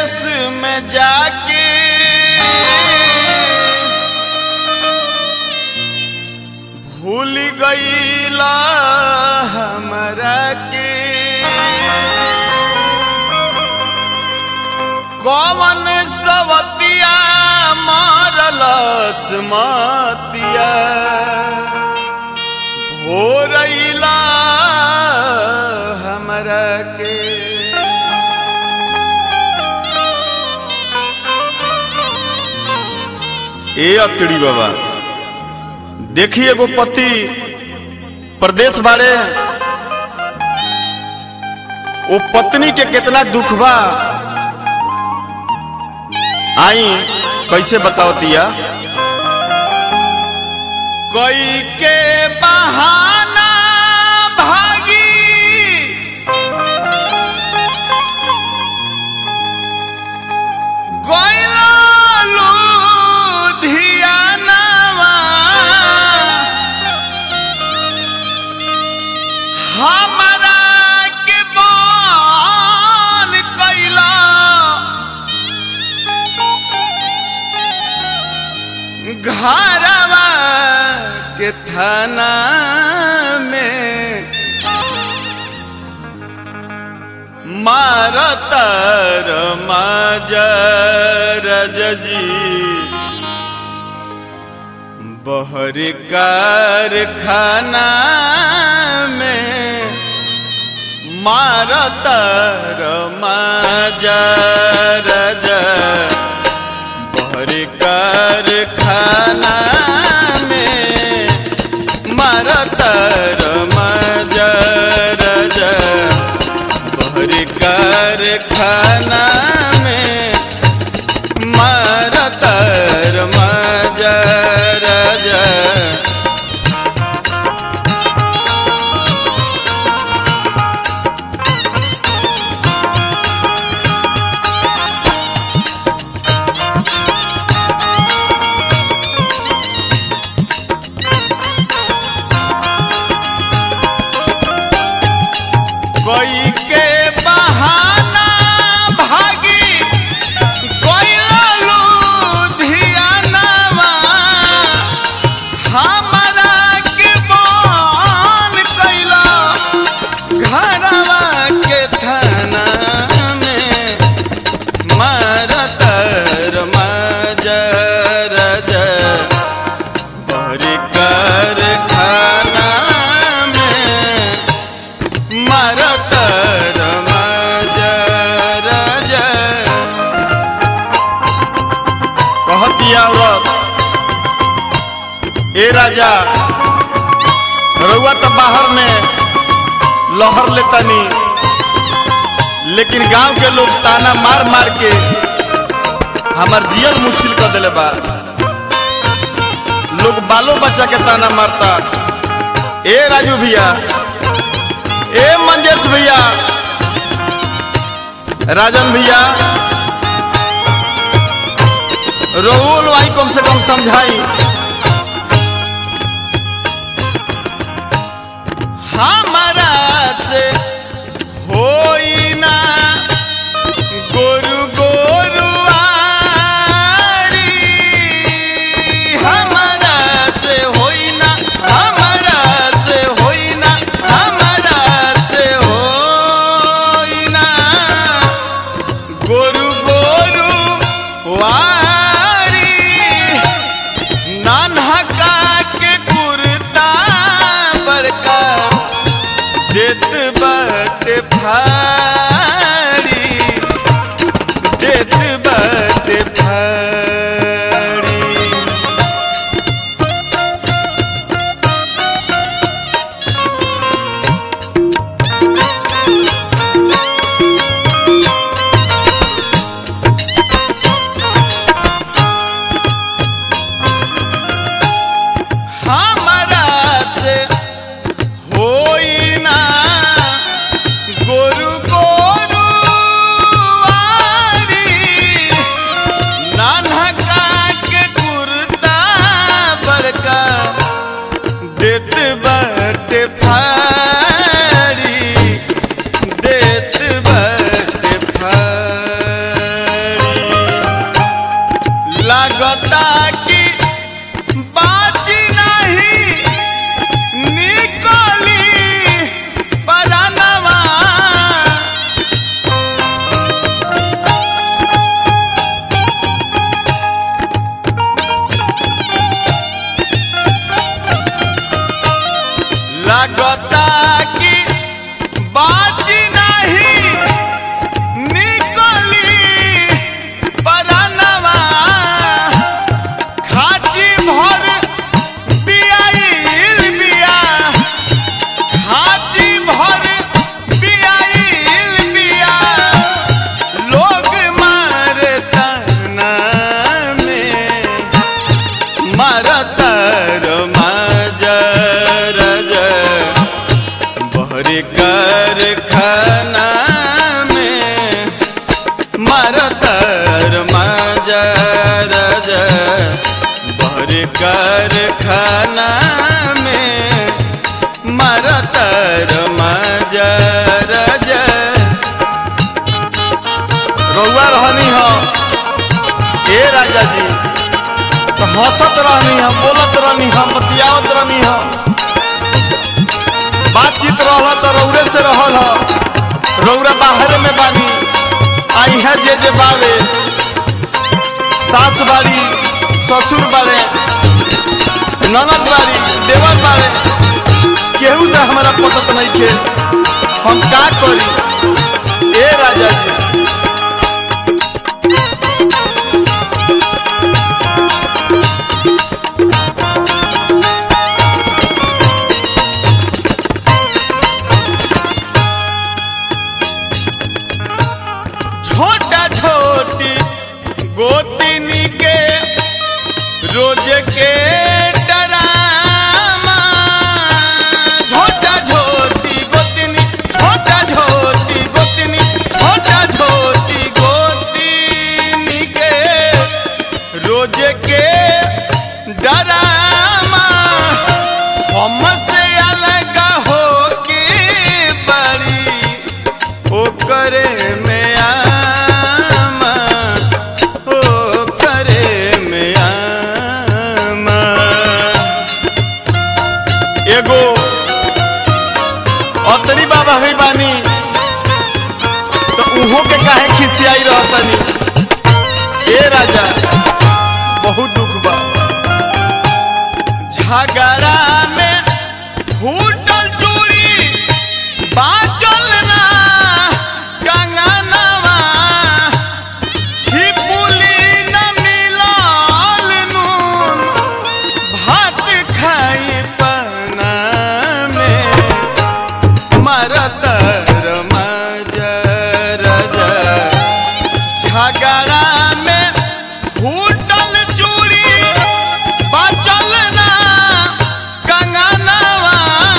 परदेश में जाके भूल गईला हमरा के कौन सवतिया मारलस मतिया हो रईला हमरा के ए अतड़ी बाबा देखिए एगो पति प्रदेश बारे वो पत्नी के कितना दुख बा आई कैसे बताओ तिया कोई के बहाना भागी गइला लुधियानावा हमरा के बान कैला घरवा के थाना में मारतर मजर जी बहरी कारखाना में मारतर मजर बहरी कारखाना में मारतर मजर बहरी कारखाना में मारतर मजर कोई के बहाना भागी कोइला लुधियानावा हमरा के बान कैला घरवा के थाना में मारतर मजर बहरी कारखाना में मरतर मजर कहतिया औरत ए राजा रउआ तो बाहर में लहर लेतनी लेकिन गांव के लोग ताना मार मार के हमार जियल मुश्किल कर दिले बा लोग बालो बच्चा के ताना मारता ए राजू भैया ए मंजेश भैया राजन भैया रोहुल भाई कम से कम समझाई हमारा से होई ना गोरु गोरुआरी हमारा से होई ना हमारा से होई ना हमारा से होई ना गोरु गोरु वारी नानहका के कुर्ता बड़का देत बाटे फाड़ी देत बाटे फाड़ी लगता कि बाजी नहीं निकली परानवा लगता कि बाजी नहीं निकली परानवा खाची भर बियाइल बिया खाची भर बियाइल बिया लोग मारता ना में मारतर मजर बहरी कर खाना में मारतर मजर बहरी कर खाना में मारतर मजर रउआ रहनी हो ए राजा जी तो हंसत रहनी हम बोलत रहनी हम बतियावत रहनी हम बातचीत रहल तो रौरे से रहल ह रौरा बाहर में बानी आई है जे जे बावे सास बाड़ी ससुर बाड़े ननद बाड़ी देवर बाड़े केहू से हमारा पटत नहीं खे हम का करी ए राजा जी छोटा छोटी गोतिनी के रोज के डरामा छोटा छोटी गोतिनी छोटा छोटी गोतिनी छोटा छोटी गोतिनी के रोज के डरामा हमसे अलग हो के बड़ी ओकरे में आमा ओकरे में आमा एगो अतरी बाबा है बानी तो उहो के काहे खिसियाई रहतनी ए राजा बहुत दुख बा झगड़ा में फूटल चूड़ी बाचल ना कंगनवा छिपुली न मिलल नून भात खाई पना में मरतर मजर झगड़ा में फूटल चूड़ी बचल ना कंगनवा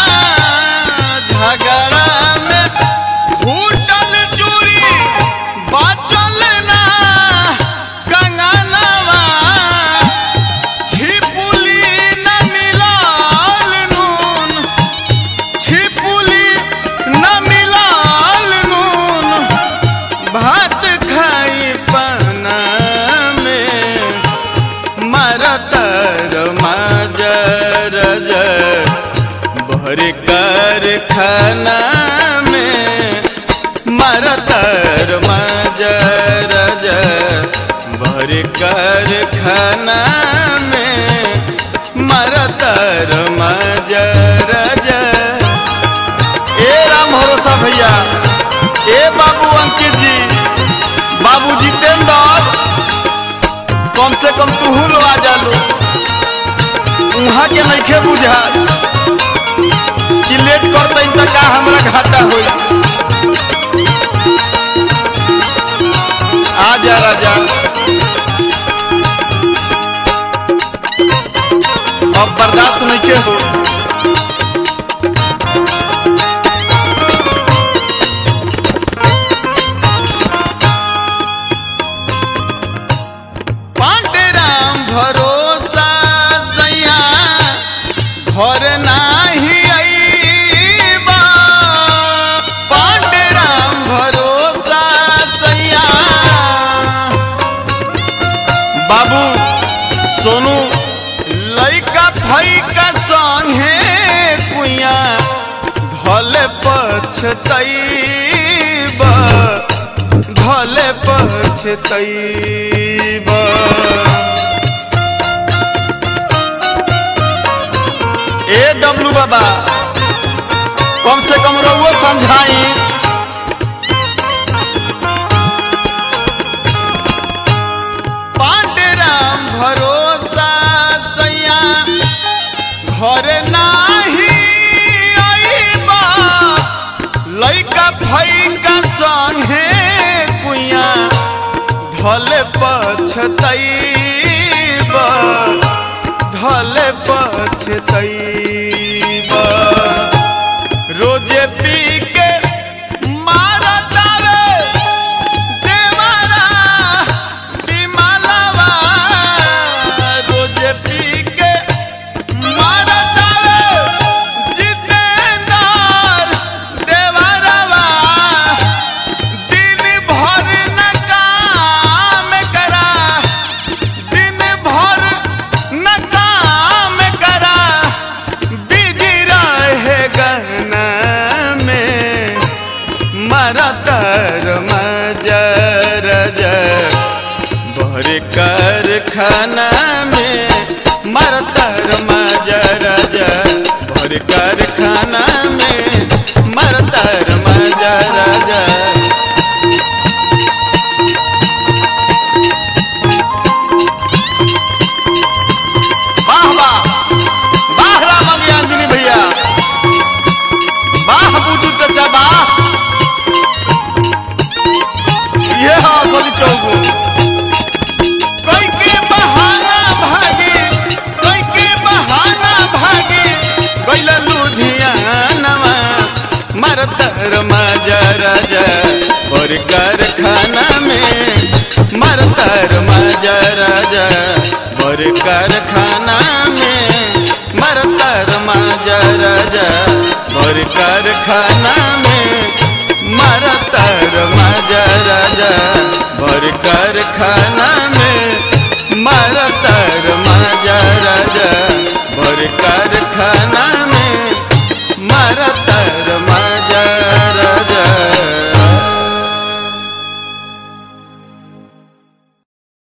झगड़ा में फूटल चूड़ी बचल ना कंगनवा छिपुली न मिलल नून छिपुली न मिलल नून भात खाई पना में मरतर मजर भर कर खाना में मरतर मजर भर कर खाना में मरतर मजर ए राम भरोसा भैया ए बाबू अंकित जी बाबू जितेंद्र कम से कम तू लो आ जा लो उहाँ के नइखे बुझा कि लेट करते त का हमरा घाटा होई आ जा राजा अब बर्दाश्त नइखे हो पांडुराम भरोसा सैया घर नाही अइबा पांडुराम भरोसा सैया बाबू सोनू लइका फैका संगे कुइया धले पछतैब धले पछतैब ए डब्लू बाबा कम से कम रहुओ समझाई पांडुराम भरोसा सैया घर नाही आईबा लइका फैका संगे कुइया धले पछतैब धले पछतैब रोजे पी के मारतावे देवारा बिमलवा रोजे पी के मारतावे जितेंद्र देवरवा दिन भर न काम करा दिन भर न काम करा बिजी रहे गहना में मरतर मजर भर कर खाना में मरतर मजर भर कर खाना में मरतर मजर वाह वाह वाह राम अज्ञानी भैया वाह बुद्धू चचा वाह ये हाँ सोली चौगु कोई के बहाना भागे कोई के बहाना भागे गैला लुधियानवा मरतर मजर और कारखाना में मरतर मजर और कारखाना में मरतर मजर और कारखाना में मरतर मजर और कारखाना